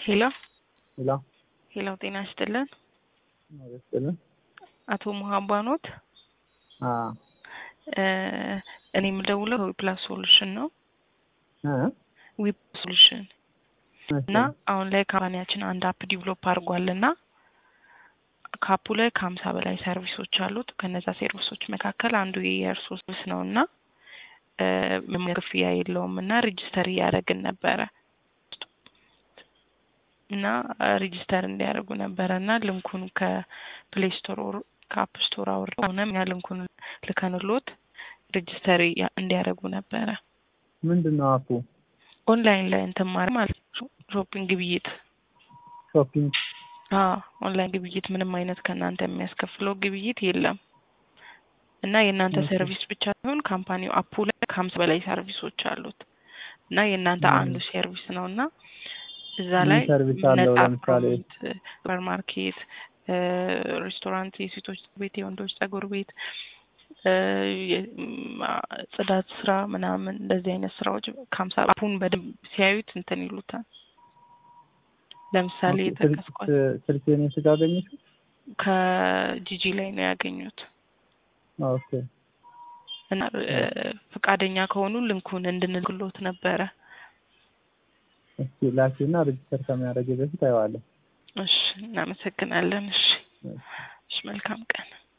ሄሎ ሄሎ ሄሎ፣ ጤና ይስጥልን። ይስጥልን። አቶ ሙሀባ ኖት? አዎ እ እኔ የምደውለው ዊፕላስ ሶሉሽን ነው። እ ዊፕ ሶሉሽን እሺ። እና አሁን ላይ ካምፓኒያችን አንድ አፕ ዲቨሎፕ አድርጓል እና ከአፑ ላይ ከሀምሳ በላይ ሰርቪሶች አሉት። ከነዛ ሰርቪሶች መካከል አንዱ የእርሶ ሰርቪስ ነው እና እ ምንም ክፍያ የለውም እና ሬጅስተር እያደረግን ነበረ እና ሬጅስተር እንዲያደርጉ ነበረ እና ልንኩን ከፕሌይ ስቶር ከአፕ ስቶር አውርደው ሆነም እኛ ልንኩን ልከንሎት ሬጅስተር እንዲያደርጉ ነበረ። ምንድን ነው አፑ? ኦንላይን ላይ እንትን ማለት ማለት ነው። ሾፒንግ ግብይት ሾፒንግ አዎ ኦንላይን ግብይት ምንም አይነት ከእናንተ የሚያስከፍለው ግብይት የለም እና የእናንተ እሺ። ሰርቪስ ብቻ ሲሆን ካምፓኒው አፑ ላይ ከሀምሳ በላይ ሰርቪሶች አሉት እና የእናንተ ም። አንዱ ሰርቪስ ነው እና እዛ ምን ላይ ሰርቪስ አለው? ነጻ ለምሳሌ ፕሮሞት ሱፐር ማርኬት፣ ሬስቶራንት፣ የሴቶች ቤት፣ የወንዶች ጸጉር ቤት፣ እ የ- ም፣ አ- ጽዳት ስራ ምናምን እንደዚህ አይነት ስራዎች ከሀምሳ አፑን በደንብ ሲያዩት እንትን ይሉታል። ለምሳሌ ኦኬ፣ ስልክ የጠቀስኳት ስልኬን የት ጋር አገኘሽው? ከጂጂ ላይ ነው ያገኙት ኦኬ እና እ ፈቃደኛ ከሆኑ ልንኩን እንድንልክሎት ነበረ። እስኪ ላኪና ሬጅስተር ከሚያደርግ በፊት አየዋለሁ። እሺ፣ እናመሰግናለን። እሺ፣ እሺ። እሺ፣ መልካም ቀን